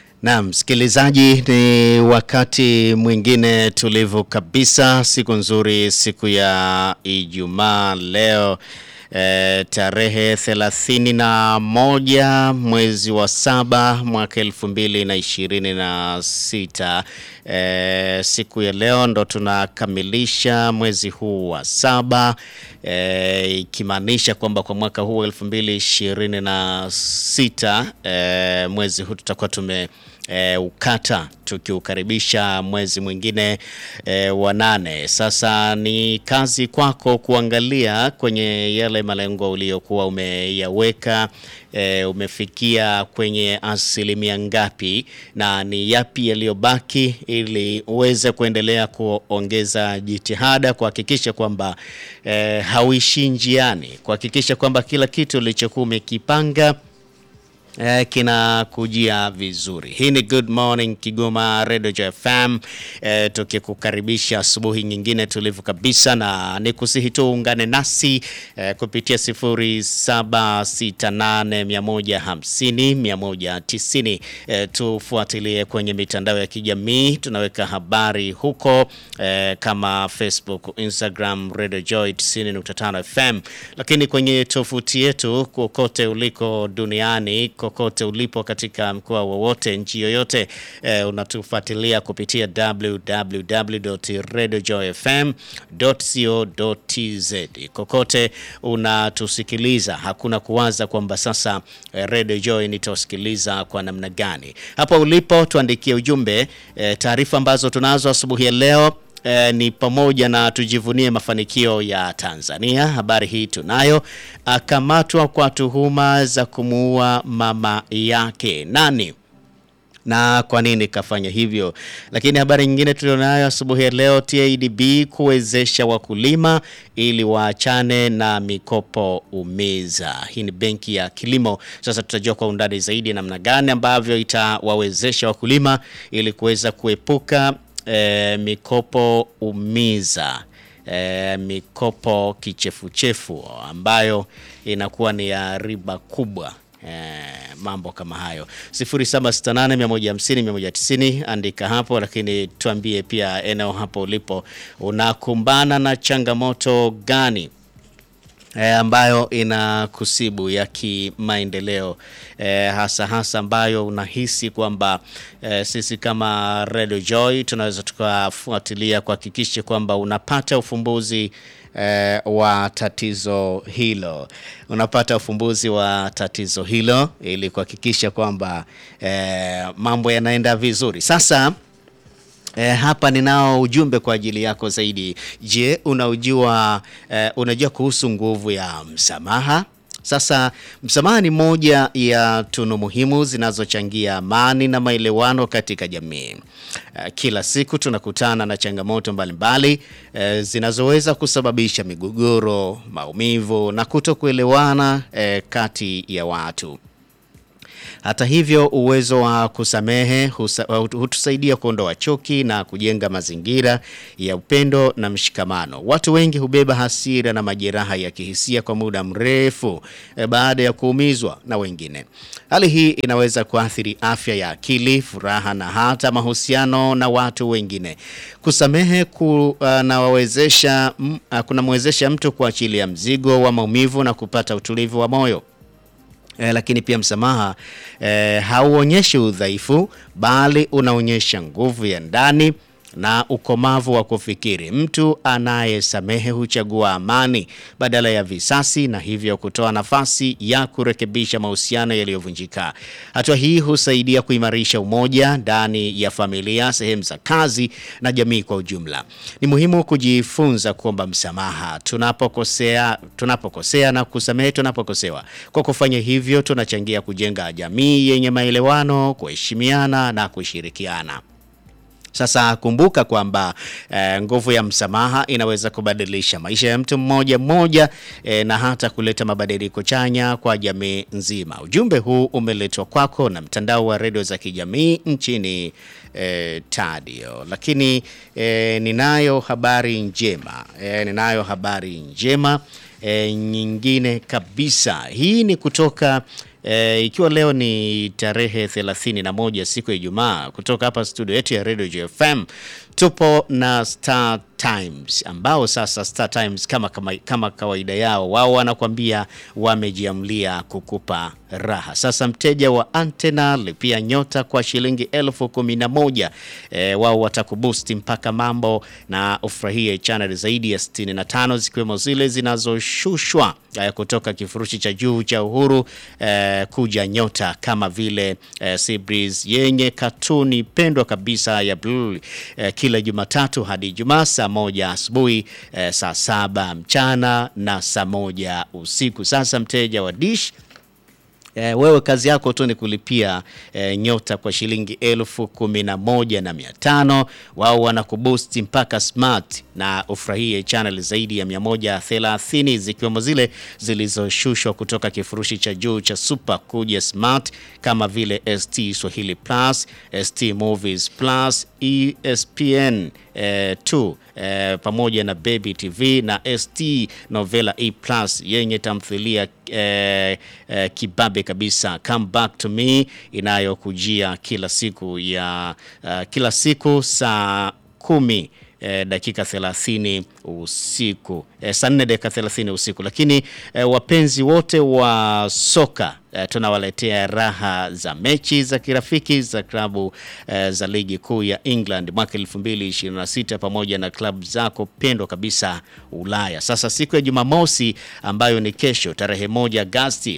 Naam, msikilizaji, ni wakati mwingine tulivu kabisa, siku nzuri, siku ya Ijumaa leo e, tarehe thelathini na moja mwezi wa saba mwaka elfu mbili na ishirini na sita. E, siku ya leo ndo tunakamilisha mwezi huu wa saba e, ikimaanisha kwamba kwa mwaka huu elfu mbili ishirini na sita e, mwezi huu tutakuwa tume E, ukata tukiukaribisha mwezi mwingine e, wa nane. Sasa ni kazi kwako kuangalia kwenye yale malengo uliyokuwa umeyaweka, e, umefikia kwenye asilimia ngapi na ni yapi yaliyobaki, ili uweze kuendelea kuongeza jitihada kuhakikisha kwamba e, hauishii njiani, kuhakikisha kwamba kila kitu ulichokuwa umekipanga Eh, kinakujia vizuri. Hii ni Good Morning Kigoma Radio FM, eh, tukikukaribisha asubuhi nyingine tulivu kabisa, na nikusihi tu ungane nasi eh, kupitia 0768150190 eh, tufuatilie kwenye mitandao ya kijamii, tunaweka habari huko eh, kama Facebook, Instagram, Radio Joy 90.5 FM, lakini kwenye tovuti yetu kokote uliko duniani kokote ulipo katika mkoa wowote nchi yoyote eh, unatufuatilia kupitia www.radiojoyfm.co.tz. Kokote unatusikiliza, hakuna kuwaza kwamba sasa eh, Radio Joy nitasikiliza kwa namna gani. Hapo ulipo tuandikie ujumbe eh, taarifa ambazo tunazo asubuhi ya leo. E, ni pamoja na tujivunie mafanikio ya Tanzania. Habari hii tunayo. Akamatwa kwa tuhuma za kumuua mama yake. Nani na kwa nini kafanya hivyo? Lakini habari nyingine tulionayo asubuhi ya leo, TADB kuwezesha wakulima ili waachane na mikopo umiza. Hii ni benki ya kilimo. Sasa tutajua kwa undani zaidi namna gani ambavyo itawawezesha wakulima ili kuweza kuepuka E, mikopo umiza e, mikopo kichefuchefu ambayo inakuwa ni ya riba kubwa. E, mambo kama hayo 0768150190 andika hapo, lakini tuambie pia eneo hapo ulipo unakumbana na changamoto gani E, ambayo ina kusibu ya kimaendeleo e, hasa hasa ambayo unahisi kwamba e, sisi kama Radio Joy tunaweza tukafuatilia kuhakikisha kwamba unapata ufumbuzi e, wa tatizo hilo, unapata ufumbuzi wa tatizo hilo ili kuhakikisha kwamba e, mambo yanaenda vizuri. Sasa E, hapa ninao ujumbe kwa ajili yako zaidi. Je, unaujua e, unajua kuhusu nguvu ya msamaha? Sasa msamaha ni moja ya tunu muhimu zinazochangia amani na maelewano katika jamii. E, kila siku tunakutana na changamoto mbalimbali e, zinazoweza kusababisha migogoro, maumivu na kutokuelewana e, kati ya watu. Hata hivyo, uwezo wa kusamehe hutusaidia kuondoa chuki na kujenga mazingira ya upendo na mshikamano. Watu wengi hubeba hasira na majeraha ya kihisia kwa muda mrefu e, baada ya kuumizwa na wengine. Hali hii inaweza kuathiri afya ya akili, furaha na hata mahusiano na watu wengine. Kusamehe kunawezesha uh, kunamwezesha mtu kuachilia mzigo wa maumivu na kupata utulivu wa moyo. Eh, lakini pia msamaha eh, hauonyeshi udhaifu bali unaonyesha nguvu ya ndani na ukomavu wa kufikiri. Mtu anayesamehe huchagua amani badala ya visasi na hivyo kutoa nafasi ya kurekebisha mahusiano yaliyovunjika. Hatua hii husaidia kuimarisha umoja ndani ya familia, sehemu za kazi na jamii kwa ujumla. Ni muhimu kujifunza kuomba msamaha tunapokosea, tunapokosea na kusamehe tunapokosewa. Kwa kufanya hivyo, tunachangia kujenga jamii yenye maelewano, kuheshimiana na kushirikiana. Sasa kumbuka kwamba eh, nguvu ya msamaha inaweza kubadilisha maisha ya mtu mmoja mmoja eh, na hata kuleta mabadiliko chanya kwa jamii nzima. Ujumbe huu umeletwa kwako na mtandao wa redio za kijamii nchini eh, Tadio. Lakini eh, ninayo habari njema eh, ninayo habari njema eh, nyingine kabisa. Hii ni kutoka E, ikiwa leo ni tarehe 31 siku ya Ijumaa, kutoka hapa studio yetu ya Radio JFM tupo na Star Times ambao sasa Star Times kama, kama, kama kawaida yao wao wanakuambia wamejiamlia kukupa raha. Sasa mteja wa antena lipia nyota kwa shilingi elfu kumi na moja. E, wao watakubusti mpaka mambo na ufurahie channel zaidi ya 65 zikiwemo zile zinazoshushwa e, kutoka kifurushi cha juu cha Uhuru e, kuja nyota kama vile e, Seabreeze yenye katuni pendwa kabisa ya blue e, kila Jumatatu hadi Ijumaa saa moja asubuhi e, saa saba mchana na saa moja usiku. Sasa mteja wa Dish E, wewe kazi yako tu ni kulipia e, nyota kwa shilingi elfu kumi na moja na mia tano. Wao wanakubusti mpaka smart na ufurahie channel zaidi ya 130 zikiwemo zile zilizoshushwa kutoka kifurushi cha juu cha super kuja smart kama vile ST Swahili Plus, ST Movies Plus, ESPN eh, 2 eh, pamoja na Baby TV na ST Novela E Plus yenye tamthilia eh, eh, kibabe kabisa Come Back to Me inayokujia kila siku ya uh, kila siku saa kumi eh, dakika 30 usiku eh, saa 4 dakika 30 usiku. Lakini eh, wapenzi wote wa soka eh, tunawaletea raha za mechi za kirafiki za klabu eh, za ligi kuu ya England mwaka 2026 pamoja na klabu zako pendwa kabisa Ulaya. Sasa siku ya Jumamosi ambayo ni kesho tarehe moja Agosti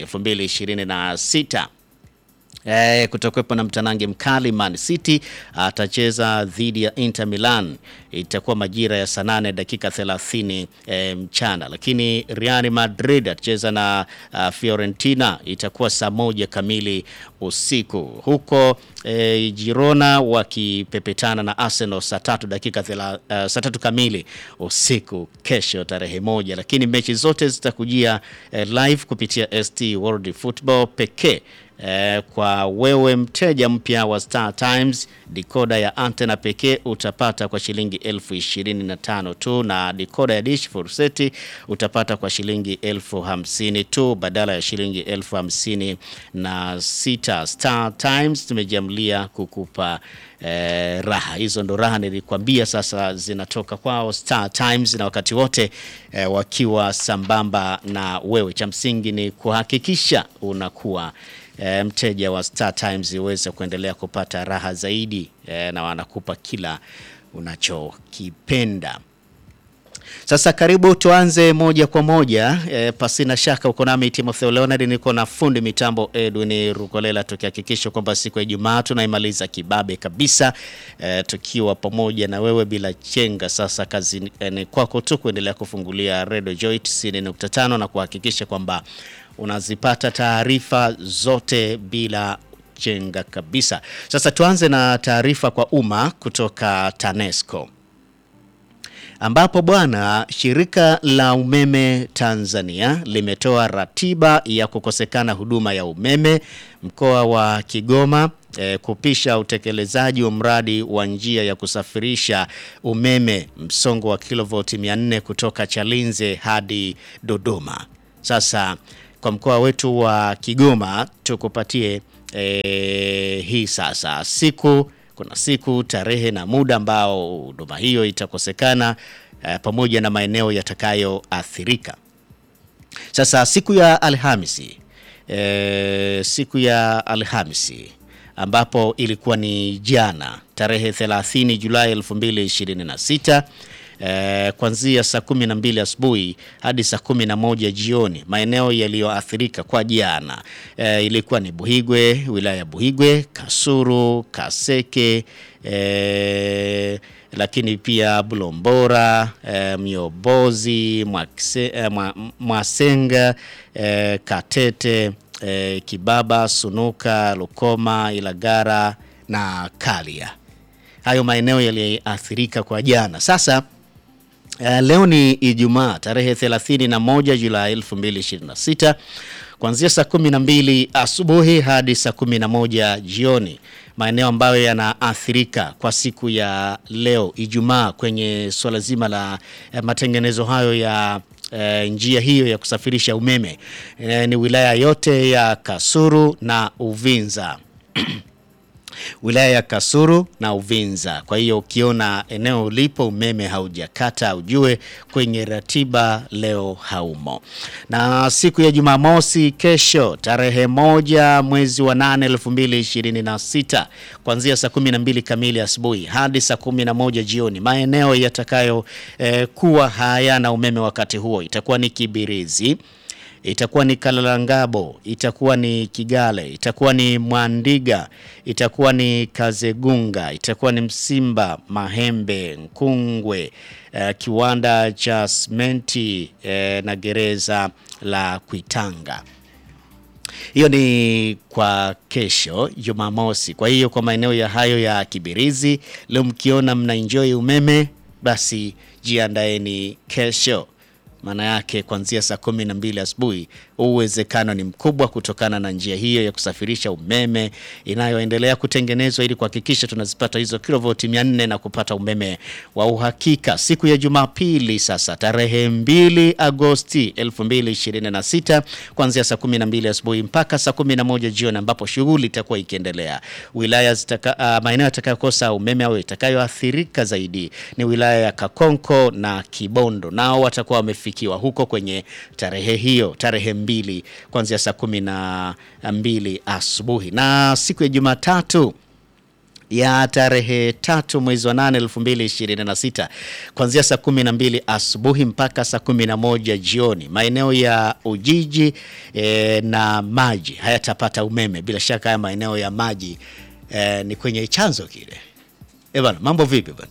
2026 Eh, kutakuwepo na mtanange mkali. Man City atacheza dhidi ya Inter Milan, itakuwa majira ya saa 8 dakika 30 eh, mchana. Lakini Real Madrid atacheza na uh, Fiorentina, itakuwa saa moja kamili usiku. Huko eh, Girona wakipepetana na Arsenal saa tatu dakika thela, uh, saa tatu kamili usiku kesho tarehe moja. Lakini mechi zote zitakujia eh, live kupitia ST World Football pekee. Eh, kwa wewe mteja mpya wa Star Times dikoda ya antena pekee utapata kwa shilingi elfu ishirini na tano tu, na dikoda ya dish furseti utapata kwa shilingi elfu hamsini tu badala ya shilingi elfu hamsini na sita. Star Times tumejiamlia kukupa eh, raha hizo, ndo raha nilikwambia, sasa zinatoka kwao Star Times, na wakati wote eh, wakiwa sambamba na wewe. Cha msingi ni kuhakikisha unakuwa E, mteja wa Star Times uweze kuendelea kupata raha zaidi e, na wanakupa kila unachokipenda. Sasa karibu tuanze moja kwa moja e, pasina shaka uko nami Timotheo Leonard, niko na fundi mitambo Edwin Rukolela, tukihakikisha kwamba siku ya Ijumaa tunaimaliza kibabe kabisa e, tukiwa pamoja na wewe bila chenga. Sasa kazi ni kwako tu kuendelea kufungulia Radio Joy 90.5 na kuhakikisha kwamba unazipata taarifa zote bila chenga kabisa. Sasa tuanze na taarifa kwa umma kutoka TANESCO ambapo bwana, shirika la umeme Tanzania limetoa ratiba ya kukosekana huduma ya umeme mkoa wa Kigoma e, kupisha utekelezaji wa mradi wa njia ya kusafirisha umeme msongo wa kilovoti 400 kutoka Chalinze hadi Dodoma. Sasa kwa mkoa wetu wa Kigoma tukupatie e, hii sasa siku kuna siku tarehe na muda ambao huduma hiyo itakosekana e, pamoja na maeneo yatakayoathirika. Sasa siku ya Alhamisi e, siku ya Alhamisi ambapo ilikuwa ni jana tarehe 30 Julai 2026 Eh, kuanzia saa kumi na mbili asubuhi hadi saa kumi na moja jioni maeneo yaliyoathirika kwa jana eh, ilikuwa ni Buhigwe, wilaya ya Buhigwe, Kasuru, Kaseke eh, lakini pia Bulombora eh, Myobozi, Mwakse, eh, Mwasenga eh, Katete eh, Kibaba, Sunuka, Lukoma, Ilagara na Kalia. Hayo maeneo yaliathirika kwa jana. Sasa Uh, leo ni Ijumaa tarehe 31 Julai 2026 kuanzia saa 12 asubuhi hadi saa 11 jioni, maeneo ambayo yanaathirika kwa siku ya leo Ijumaa kwenye suala zima la uh, matengenezo hayo ya e, njia hiyo ya kusafirisha umeme e, ni wilaya yote ya Kasulu na Uvinza wilaya ya Kasulu na Uvinza. Kwa hiyo ukiona eneo ulipo umeme haujakata, ujue kwenye ratiba leo haumo. Na siku ya Jumamosi kesho, tarehe moja mwezi wa nane elfu mbili ishirini na sita kuanzia saa kumi na mbili kamili asubuhi hadi saa kumi na moja jioni, maeneo yatakayo eh, kuwa hayana umeme wakati huo itakuwa ni Kibirizi itakuwa ni Kalalangabo, itakuwa ni Kigale, itakuwa ni Mwandiga, itakuwa ni Kazegunga, itakuwa ni Msimba, Mahembe, Nkungwe, eh, kiwanda cha simenti eh, na gereza la Kuitanga. Hiyo ni kwa kesho Jumamosi. Kwa hiyo kwa maeneo ya hayo ya Kibirizi, leo mkiona mna enjoy umeme, basi jiandaeni kesho maana yake kuanzia saa kumi na mbili asubuhi, uwezekano ni mkubwa kutokana na njia hiyo ya kusafirisha umeme inayoendelea kutengenezwa ili kuhakikisha tunazipata hizo kilovoti mia nne na kupata umeme wa uhakika. Siku ya Jumapili sasa tarehe 2 Agosti 2026 kuanzia saa kumi na mbili asubuhi mpaka saa kumi na moja jioni ambapo shughuli itakuwa ikiendelea. Wilaya zitaka, uh, maeneo yatakayokosa umeme au itakayoathirika zaidi ni wilaya ya Kakonko na Kibondo, nao watakuwa wamefikiwa huko kwenye tarehe hiyo, tarehe mbili kuanzia saa kumi na mbili asubuhi. Na siku ya Jumatatu ya tarehe tatu mwezi wa nane elfu mbili ishirini na sita kuanzia saa kumi na mbili asubuhi mpaka saa kumi na moja jioni maeneo ya Ujiji e, na maji hayatapata umeme. Bila shaka haya maeneo ya maji e, ni kwenye chanzo kile. E bana, mambo vipi bana?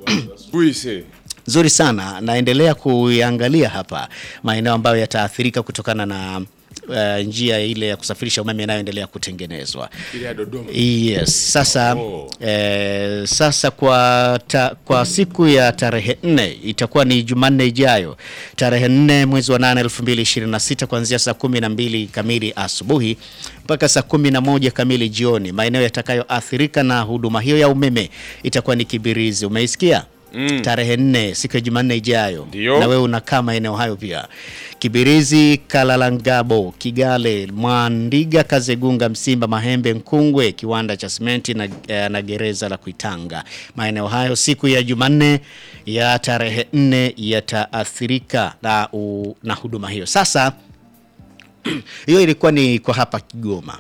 Uise. Nzuri sana, naendelea kuiangalia hapa maeneo ambayo yataathirika kutokana na uh, njia ile ya kusafirisha umeme inayoendelea kutengenezwa. Ile ya Dodoma. Yes, sasa Oh. eh, sasa kwa, ta, kwa siku ya tarehe nne itakuwa ni Jumanne ijayo tarehe nne mwezi wa nane elfu mbili ishirini na sita kuanzia saa kumi na mbili kamili asubuhi mpaka saa kumi na moja kamili jioni. Maeneo yatakayoathirika na huduma hiyo ya umeme itakuwa ni Kibirizi. Umeisikia? Mm. Tarehe nne siku ya Jumanne ijayo, Ndio. na wewe unakaa maeneo hayo pia: Kibirizi, Kalalangabo, Kigale, Mwandiga, Kazegunga, Msimba, Mahembe, Nkungwe, kiwanda cha simenti na, eh, na gereza la Kuitanga. Maeneo hayo siku ya Jumanne ya tarehe nne yataathirika na, u- na huduma hiyo. Sasa hiyo ilikuwa ni kwa hapa Kigoma.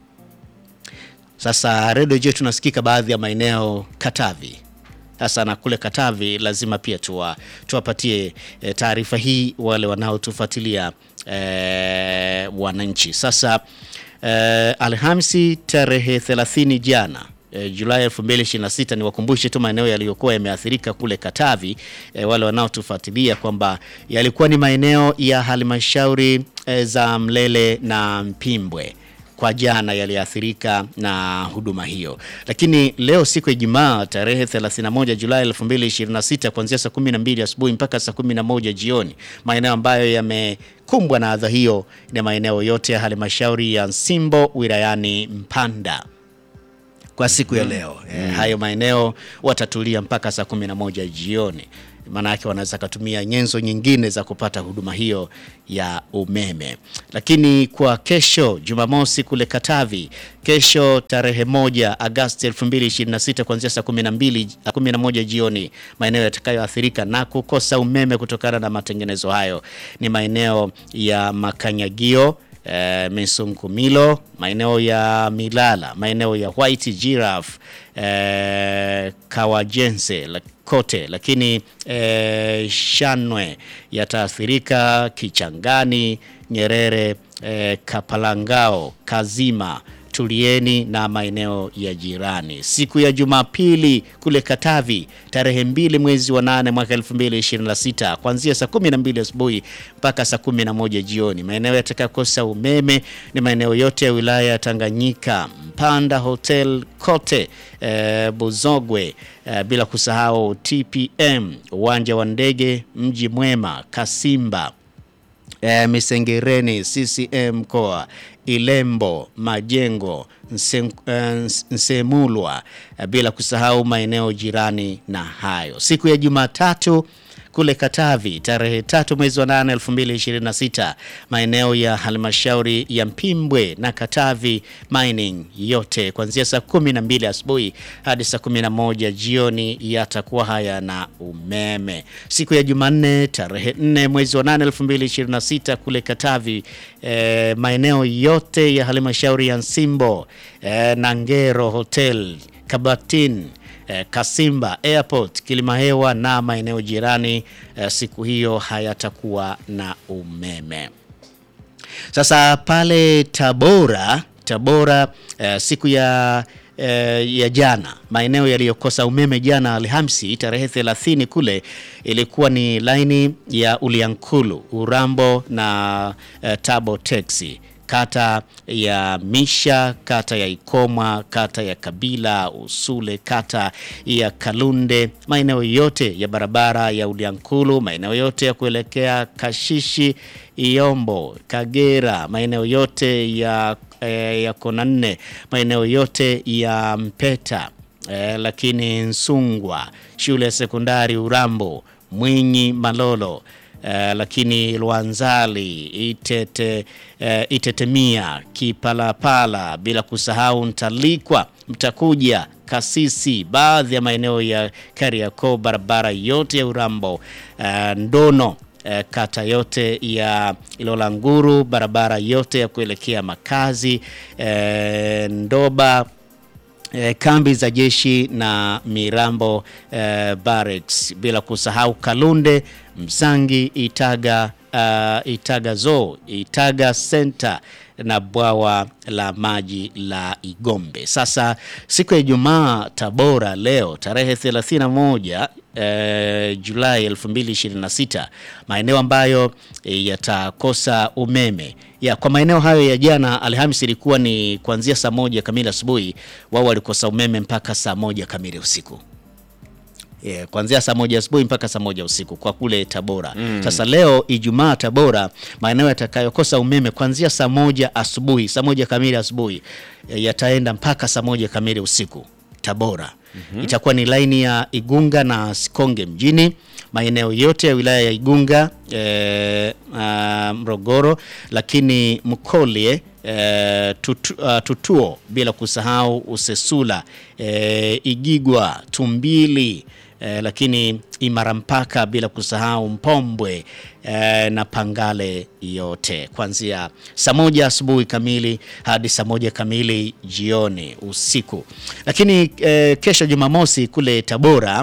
Sasa redio je, tunasikika baadhi ya maeneo Katavi. Sasa na kule Katavi lazima pia tuwa, tuwapatie e, taarifa hii wale wanaotufuatilia e, wananchi. Sasa e, Alhamisi tarehe 30 jana e, Julai 2026 ni wakumbushe tu maeneo yaliyokuwa yameathirika kule Katavi e, wale wanaotufuatilia kwamba yalikuwa ni maeneo ya halmashauri e, za Mlele na Mpimbwe kwa jana yaliathirika na huduma hiyo, lakini leo siku ya Ijumaa tarehe 31 Julai 2026 kuanzia saa 12 asubuhi mpaka saa 11 jioni, maeneo ambayo yamekumbwa na adha hiyo ni maeneo yote ya halmashauri ya Nsimbo wilayani Mpanda kwa siku ya leo eh, hayo maeneo watatulia mpaka saa 11 jioni. Maana yake wanaweza kutumia nyenzo nyingine za kupata huduma hiyo ya umeme. Lakini kwa kesho Jumamosi kule Katavi, kesho tarehe moja Agosti 2026 kuanzia saa 12 11 jioni, maeneo yatakayoathirika na kukosa umeme kutokana na matengenezo hayo ni maeneo ya Makanyagio eh, Misumkumilo, maeneo ya Milala, maeneo ya White Giraffe, eh, Kawajense la- kote, lakini eh, Shanwe yataathirika, Kichangani, Nyerere, eh, Kapalangao, Kazima Tulieni na maeneo ya jirani. Siku ya Jumapili kule Katavi tarehe mbili mwezi wa nane mwaka 2026 kuanzia saa 12 asubuhi mpaka saa 11 jioni. Maeneo yatakayokosa umeme ni maeneo yote ya wilaya ya Tanganyika, Mpanda Hotel kote, eh, Buzogwe, eh, bila kusahau TPM, uwanja wa ndege, Mji Mwema, Kasimba e, Misengereni, CCM mkoa, Ilembo, Majengo, Nse, eh, Nsemulwa, eh, bila kusahau maeneo jirani na hayo. Siku ya Jumatatu kule Katavi tarehe tatu mwezi wa 8 2026, maeneo ya halmashauri ya Mpimbwe na Katavi Mining yote kuanzia saa 12 asubuhi hadi saa 11 jioni yatakuwa haya na umeme. Siku ya Jumanne tarehe 4 mwezi wa 8 2026 kule Katavi eh, maeneo yote ya halmashauri ya Nsimbo eh, Nangero Hotel Kabatin eh, Kasimba Airport, Kilimahewa na maeneo jirani eh, siku hiyo hayatakuwa na umeme. Sasa pale Tabora, Tabora eh, siku ya eh, ya jana maeneo yaliyokosa umeme jana Alhamisi tarehe 30 kule ilikuwa ni laini ya Uliankulu, Urambo na eh, Tabo Taxi kata ya Misha, kata ya Ikomwa, kata ya Kabila, Usule, kata ya Kalunde, maeneo yote ya barabara ya Uliankulu, maeneo yote ya kuelekea Kashishi, Iombo, Kagera, maeneo yote ya, eh, ya Kona nne, maeneo yote ya Mpeta eh, lakini Nsungwa, shule ya sekondari Urambo, Mwinyi, Malolo Uh, lakini Lwanzali Itete, uh, Itetemia Kipalapala, bila kusahau Ntalikwa, Mtakuja, Kasisi, baadhi ya maeneo ya Kariakoo, barabara yote ya Urambo, uh, Ndono uh, kata yote ya Ilola Nguru, barabara yote ya kuelekea makazi uh, Ndoba E, kambi za jeshi na Mirambo e, Barracks, bila kusahau Kalunde, Msangi, Itaga, uh, Itaga Zoo, Itaga Center na bwawa la maji la Igombe. Sasa siku ya Ijumaa Tabora leo tarehe 31 eh, Julai 2026 maeneo ambayo eh, yatakosa umeme ya kwa maeneo hayo ya jana Alhamisi ilikuwa ni kuanzia saa moja kamili asubuhi, wao walikosa umeme mpaka saa moja kamili usiku. Yeah, kuanzia saa moja asubuhi mpaka saa moja usiku kwa kule Tabora. Mm. Sasa leo Ijumaa Tabora, maeneo yatakayokosa umeme kuanzia saa moja asubuhi, saa moja kamili asubuhi yataenda mpaka saa moja kamili usiku Tabora. Mm -hmm. Itakuwa ni laini ya Igunga na Sikonge mjini, maeneo yote ya wilaya ya Igunga e, a, Mrogoro, lakini Mkolye e, tutu, uh, Tutuo, bila kusahau Usesula e, Igigwa, Tumbili e, lakini Imara mpaka bila kusahau Mpombwe e, na Pangale yote kuanzia saa moja asubuhi kamili hadi saa moja kamili jioni usiku. Lakini e, kesho Jumamosi kule Tabora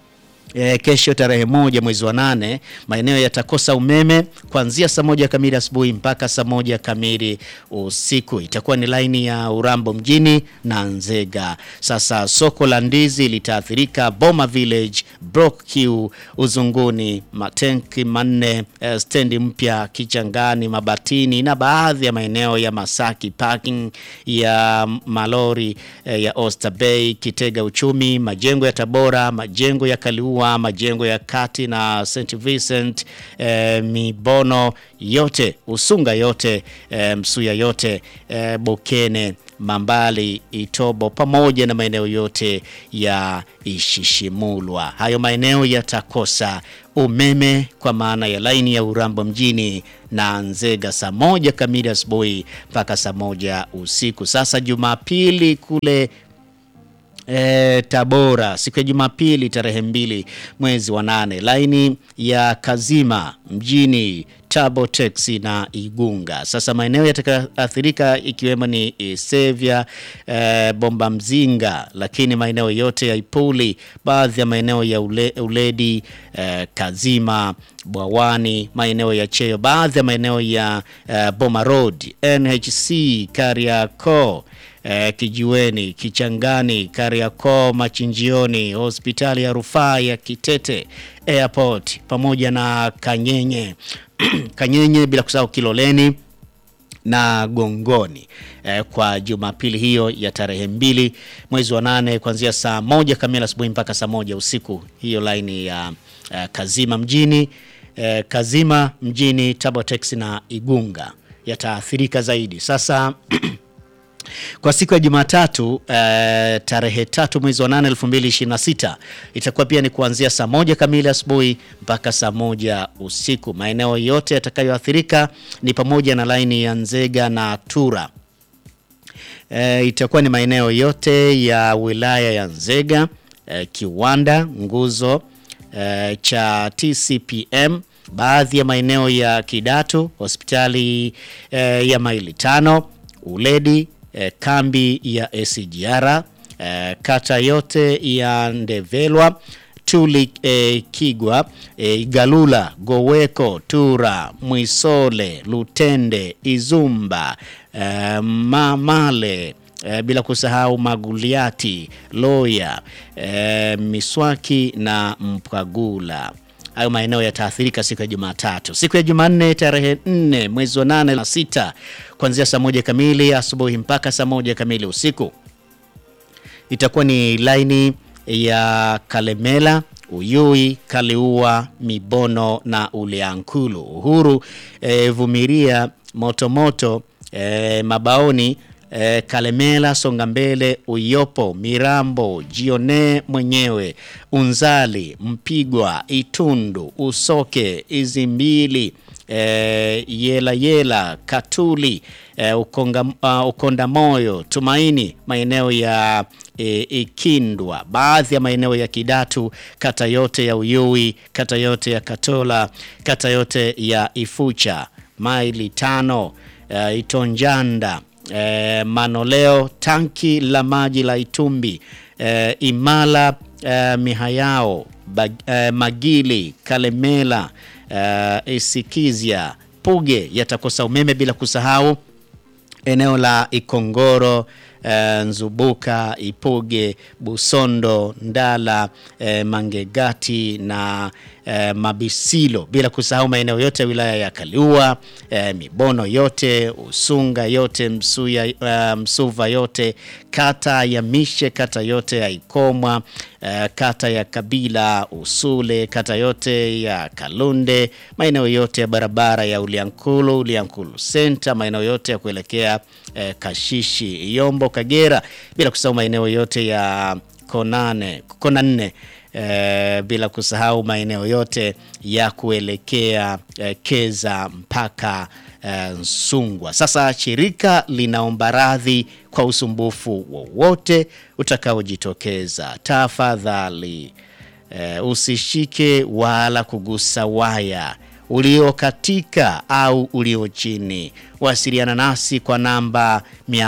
E, kesho tarehe moja mwezi wa nane maeneo yatakosa umeme kuanzia saa moja kamili asubuhi mpaka saa moja kamili usiku. Itakuwa ni laini ya Urambo mjini na Nzega. Sasa soko la ndizi litaathirika, Boma Village, Brook Q, Uzunguni, matenki manne, e, stendi mpya Kichangani, Mabatini na baadhi ya maeneo ya Masaki, parking ya malori e, ya Oyster Bay, Kitega Uchumi, majengo ya Tabora, majengo ya Kaliua majengo ya kati na St Vincent eh, Mibono yote Usunga yote eh, Msuya yote eh, Bokene Mambali Itobo pamoja na maeneo yote ya Ishishimulwa. Hayo maeneo yatakosa umeme kwa maana ya laini ya Urambo mjini na Nzega saa moja kamili asubuhi mpaka saa moja usiku. Sasa Jumapili kule E, Tabora siku ya Jumapili tarehe mbili mwezi wa nane laini ya Kazima mjini Tabo Taxi na Igunga. Sasa maeneo yatakayoathirika ikiwemo ni Sevya, e, Bomba Mzinga, lakini maeneo yote ya Ipuli, baadhi ya maeneo ya ule, Uledi, e, Kazima, Bwawani, maeneo ya Cheyo, baadhi ya maeneo ya e, Boma Road, NHC, Kariakoo Eh, Kijiweni, Kichangani, Kariakoo, Machinjioni, hospitali ya rufaa ya Kitete, airport pamoja na Kanyenye Kanyenye, bila kusahau Kiloleni na Gongoni eh, kwa Jumapili hiyo ya tarehe mbili mwezi wa nane kuanzia saa moja kamili asubuhi mpaka saa moja usiku. Hiyo laini ya eh, Kazima mjini eh, Kazima mjini, Tabotex na Igunga yataathirika zaidi. Sasa Kwa siku ya Jumatatu eh, tarehe tatu mwezi wa nane elfu mbili ishirini na sita itakuwa pia ni kuanzia saa moja kamili asubuhi mpaka saa moja usiku. Maeneo yote yatakayoathirika ni pamoja na laini ya Nzega na Tura. E, itakuwa ni maeneo yote ya wilaya ya Nzega, e, Kiwanda, nguzo e, cha TCPM, baadhi ya maeneo ya Kidatu, hospitali e, ya maili tano, Uledi, e, kambi ya SGR, e, kata yote ya Ndevelwa Tuli eh, Kigwa eh, Igalula Goweko Tura Mwisole Lutende Izumba eh, Mamale eh, bila kusahau Maguliati Loya eh, Miswaki na Mpwagula. Hayo maeneo yataathirika siku ya Jumatatu. Siku ya Jumanne tarehe 4 mwezi wa 8 na sita kuanzia saa moja kamili asubuhi mpaka saa moja kamili usiku itakuwa ni laini ya Kalemela, Uyui, Kaliua, Mibono na Uliankulu. Uhuru e, Vumiria, Motomoto e, Mabaoni e, Kalemela, Songa Mbele, Uyopo, Mirambo, Jione mwenyewe, Unzali, Mpigwa, Itundu, Usoke, Izimbili e, Yela Yela, Katuli e, Ukonga, uh, Ukonda Moyo, Tumaini, maeneo ya e, Ikindwa, baadhi ya maeneo ya Kidatu, kata yote ya Uyui, kata yote ya Katola, kata yote ya Ifucha, maili tano e, Itonjanda e, Manoleo, tanki la maji la Itumbi e, Imala e, Mihayao Bag, e, Magili, Kalemela e, Isikizia, Puge yatakosa umeme bila kusahau eneo la Ikongoro eh, Nzubuka, Ipuge, Busondo, Ndala, eh, Mangegati na eh, Mabisilo, bila kusahau maeneo yote ya wilaya ya Kaliua, eh, Mibono yote, Usunga yote, Msuya, eh, Msuva yote, kata ya Mishe, kata yote ya Ikomwa, eh, kata ya Kabila, Usule, kata yote ya Kalunde, maeneo yote ya barabara ya Uliankulu, Uliankulu Center, maeneo yote ya kuelekea eh, Kashishi, Yombo, Kagera, bila kusahau maeneo yote ya Konane, Konanne eh, bila kusahau maeneo yote ya kuelekea eh, Keza mpaka eh, Nsungwa. Sasa shirika linaomba radhi kwa usumbufu wowote utakaojitokeza. Tafadhali eh, usishike wala kugusa waya uliokatika au ulio chini. Wasiliana nasi kwa namba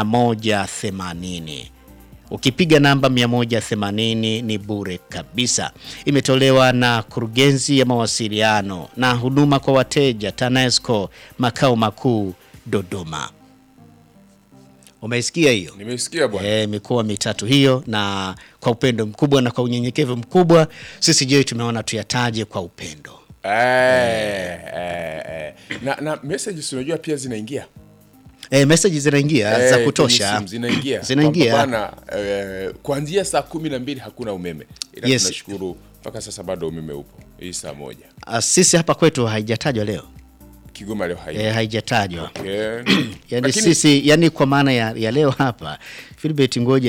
180. Ukipiga namba 180 ni bure kabisa. Imetolewa na kurugenzi ya mawasiliano na huduma kwa wateja TANESCO makao makuu Dodoma. Umeisikia hiyo? Nimesikia bwana. E, mikoa mitatu hiyo, na kwa upendo mkubwa na kwa unyenyekevu mkubwa sisi je, tumeona tuyataje kwa upendo. Eh, eh, eh. Na, na messages unajua pia zinaingia E, message zinaingia Eh, za kwenye kutosha simu zinaingia Zinaingia. Kwamba bana, eh, kuanzia saa kumi na mbili hakuna umeme ila Yes. tunashukuru mpaka sasa bado umeme upo hii saa moja Ah, sisi hapa kwetu haijatajwa leo Kigoma leo hai e, haijatajwa okay. yani Lakini- sisi yani kwa maana ya, ya leo hapa Philbert ngoja